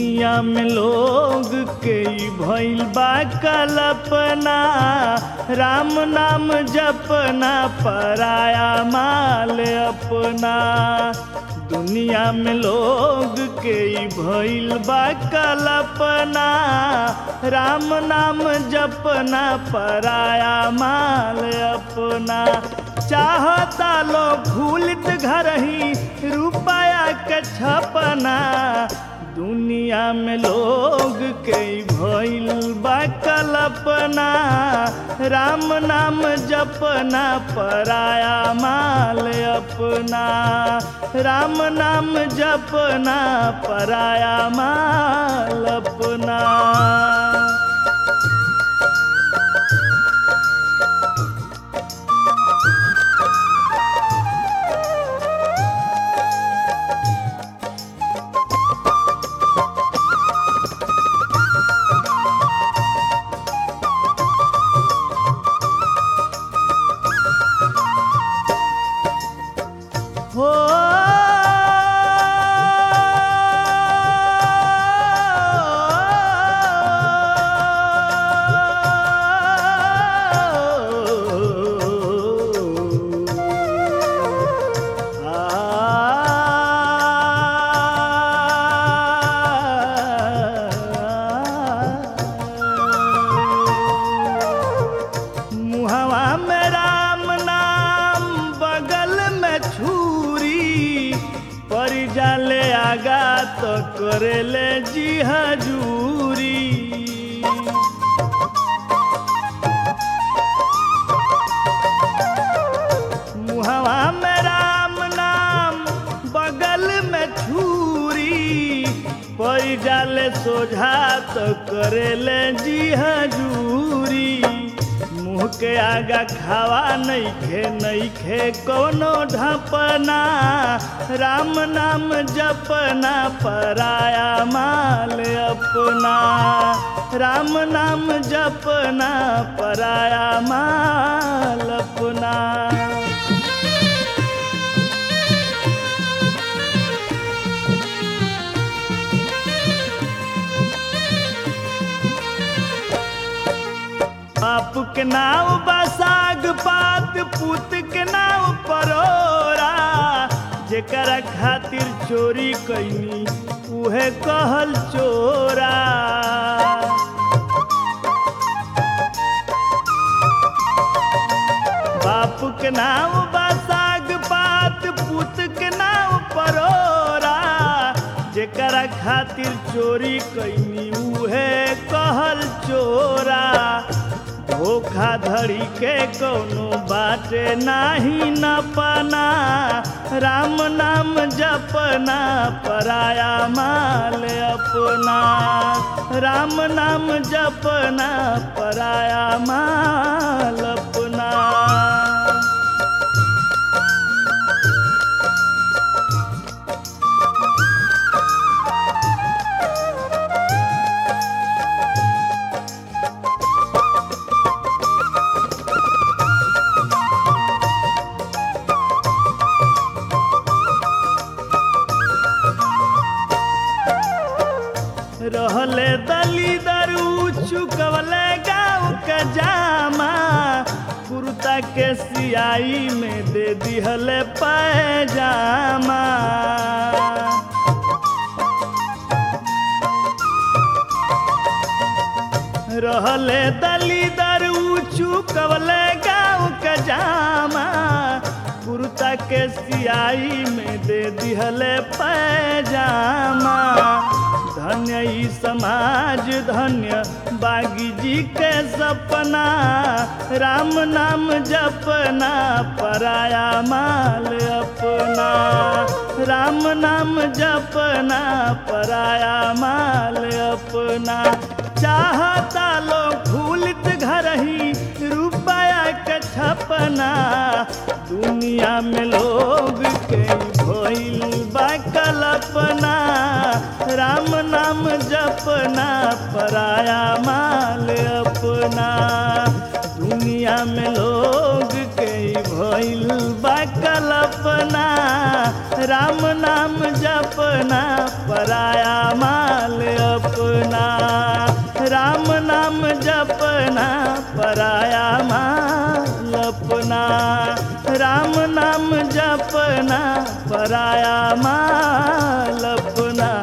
दुनिया में लोग के ई भइल बा कल्पना राम नाम जपना पराया माल अपना दुनिया में लोग के ई भइल बा कल्पना राम नाम जपना पराया माल अपना चाहता लोग भूलित घर ही रुपया के छपना दुनिया में लोग के भइल बा कल्पना राम नाम जपना पराया माल अपना राम नाम जपना पराया माल अपना हो मुहवा में राम नाम बगल में छुरी पर जाले आगा तो करेले जी हजूरी मुहवा में राम नाम बगल में छुरी पर जाले सोझा तो करेले जी हजूरी मुँह के आगा खावा नइखे नइखे कोनो ढपना राम नाम जपना पराया माल अपना राम नाम जपना पराया माल अपना बाप के नाव बसाग पात पुत के नाव परोरा जेकरा खातिर चोरी कैनी उहे कहल चोरा बाप के नाव बसाग पात पुत के नाव परोरा जेकरा खातिर चोरी कैनी उहे कहल चोरा धोखाधड़ी के कोनो बाटे नाही न पना राम नाम जपना पराया माल अपना राम नाम जपना पराया माल अपना रहले दली दरू चुकवले गाँव के जामा कुर्ता के सियाई में दे दिहले पैजामा रहले दली दरू चुकवले गाँव के जामा कुर्ता के सियाई में दे दिहले पैजामा धन्य ई समाज धन्य बागी जी के सपना राम नाम जपना पराया माल अपना राम नाम जपना पराया माल अपना चाहता लोग भूलित घर ही रुपया के छपना दुनिया में लोग के भइल बा कल्पना राम नाम जपना पराया माल अपना दुनिया में लोग के भइल बा कल्पना राम नाम जपना पराया माल अपना राम नाम जपना पराया माल अपना राम नाम जपना पराया माल अपना